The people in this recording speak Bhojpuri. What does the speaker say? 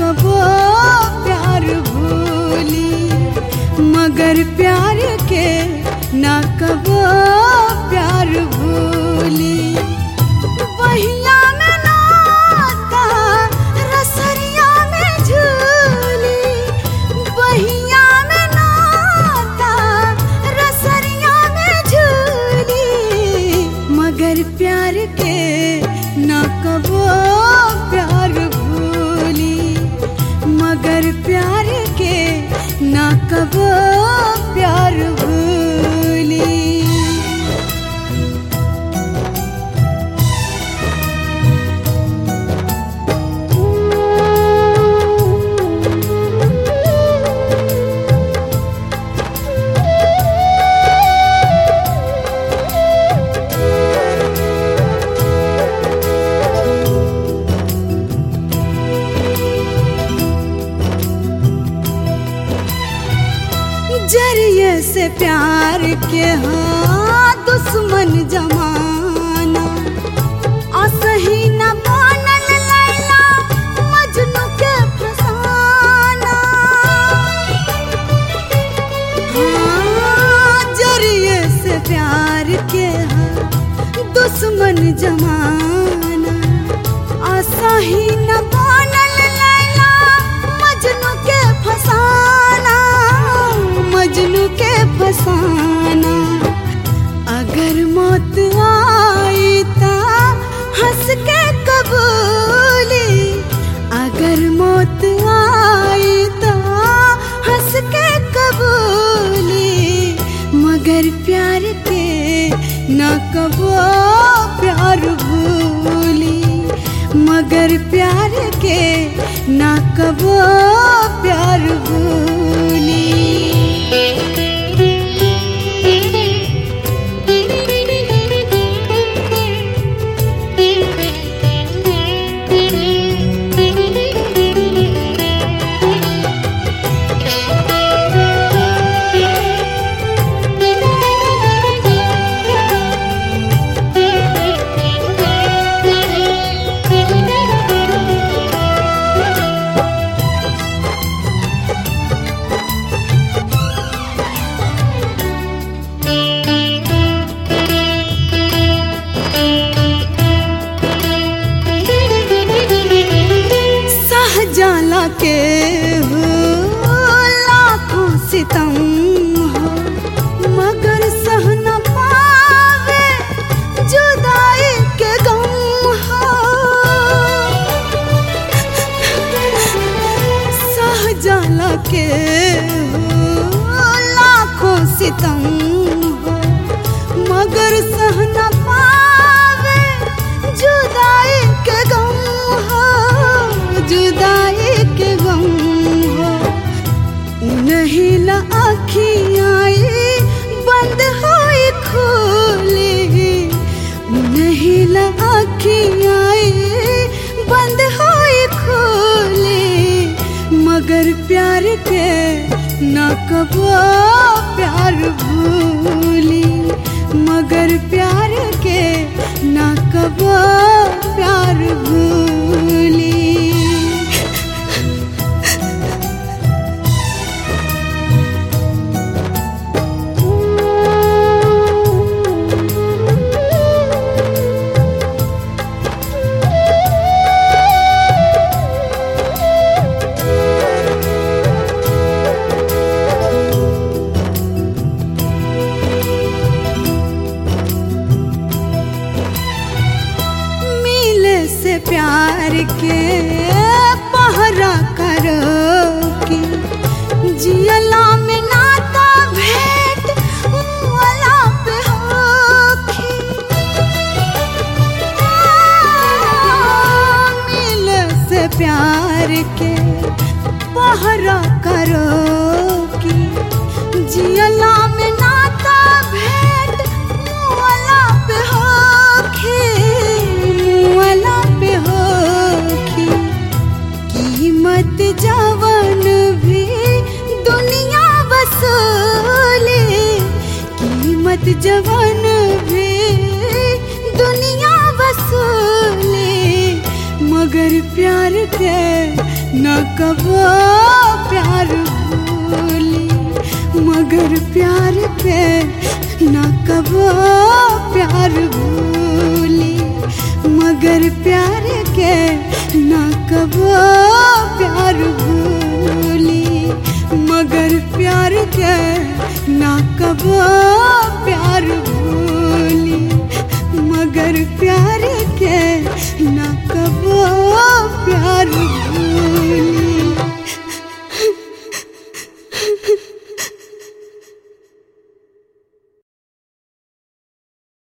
कबो प्यार भूली मगर प्यार के ना कबो प्यार भूली बहिया में नाता रसरिया में झूली बहिया में नाता रसरिया में झूली मगर प्यार के ना कबो प्यार भूली मगर प्यार के ना कबो प्यार भूली जरिए से प्यार के हाँ दुश्मन जमाना असही न बनल लैला मजनू के फसाना हाँ जरिए से प्यार के हाँ दुश्मन जमाना असही न बनल लैला मजनू के फसाना मजनू के फसाना अगर मौत आई ता हंस के कबूली अगर मौत आई ता हंस के कबूली मगर प्यार के न कबो प्यार भूली मगर प्यार के न कबो प्यार भूली सहजाला के हो लाखों सितम हो मगर सह न पावे जुदाई के गम हो सहजाला के हो लाखों सितम हो मगर सह न पावे जुदाई के गम हो जुदाई के गम हो नहीं ला आखियाँ बंद होई खोली नहीं ला आखियाँ बंद होई खोली मगर प्यार के न कबो प्यार भूली मगर प्यार के न कबो प्यार भूली मिले से प्यार के पहरा करो कि जियला में नाता भेंट वाला पे होखी मिले से प्यार के पहरा करो कि जियला में नाता भेंट वाला पे होखी वाला पे होखी कीमत जवन भी दुनिया वसूले कीमत जवन भी दुनिया वसूले मगर प्यार के न कबो प्यार भूली मगर प्यार के न कबो प्यार भूली मगर प्यार के न कबो प्यार भूली मगर प्यार के न कबो